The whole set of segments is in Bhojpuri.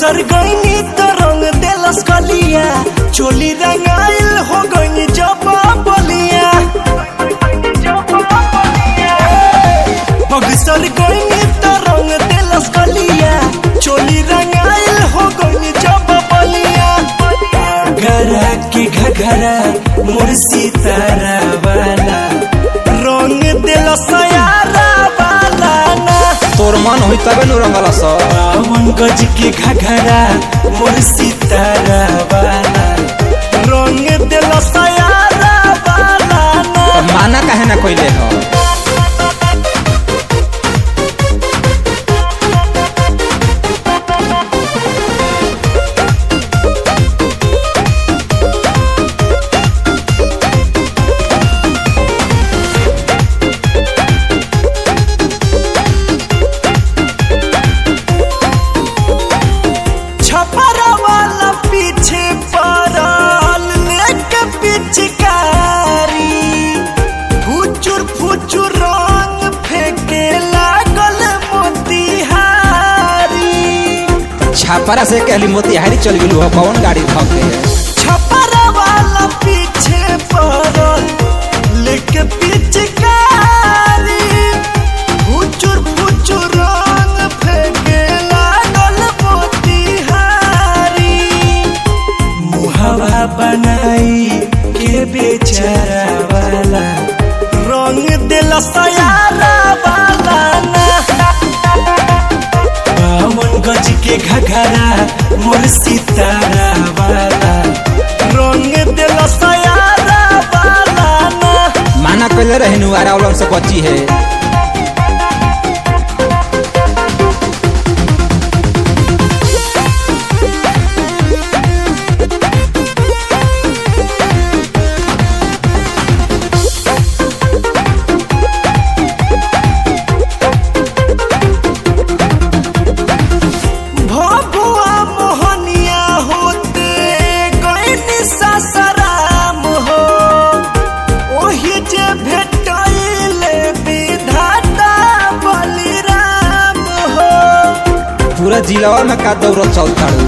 बक्सर गईनी तो रंग देलस कलिया चोली रंगाइल हो गई जब बलिया बक्सर गईनी तो रंग देलस कलिया चोली रंगाइल हो गई जब बलिया घरा के घघरा मुर्सी तारा वाला रंग देलस यारा वाला ना तोर मन होई तबे नु रंगला स बावन गज के घघरा मोर सितारा वाला रंग दिल सयारा वाला ना माना काहे ना कइले ह छपरा वाला पीछे पड़ल लेके पिचकारी फुचुर फुचुर रंग फेंके लागल मोतिहारी छापरा से कहली मोतिहारी चल गेलू ह कौन गाड़ी धके छपरा वाला पीछे पड़ल लेके पिचकारी फुचुर फुचुर रंग फेंके लागल मोतिहारी मुहवा बनाई के बेचारा वाला रंग दिल सयारा वाला ना बावन गज के घघरा मोर सितारा वाला रंग दिल सयारा वाला ना माना कइले रहनु आरावलन से बची है भभुआ मोहनिया होते गईनी ससराम हो ओही जे भेटैले विधाता बलिराम हो पूरा जिलावा में का दौड़त चल ताड़ू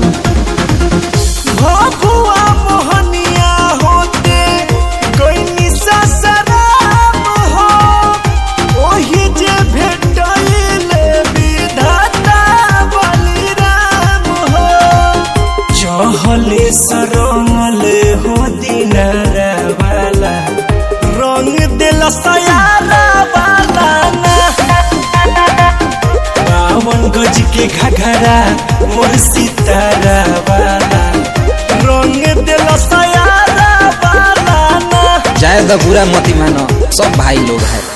भभुआ मोहनिया होते गईनी ससराम हो ओही जे भेटैले विधाता बलिराम हो चहले सरंगल हो दिनारा वाला रंग दिल सयारा वाला ना बावन गज के घघरा मोर सितारा वाला रंग दिल सयारा वाला ना जाए द बुरा मती मानो सब भाई लोग है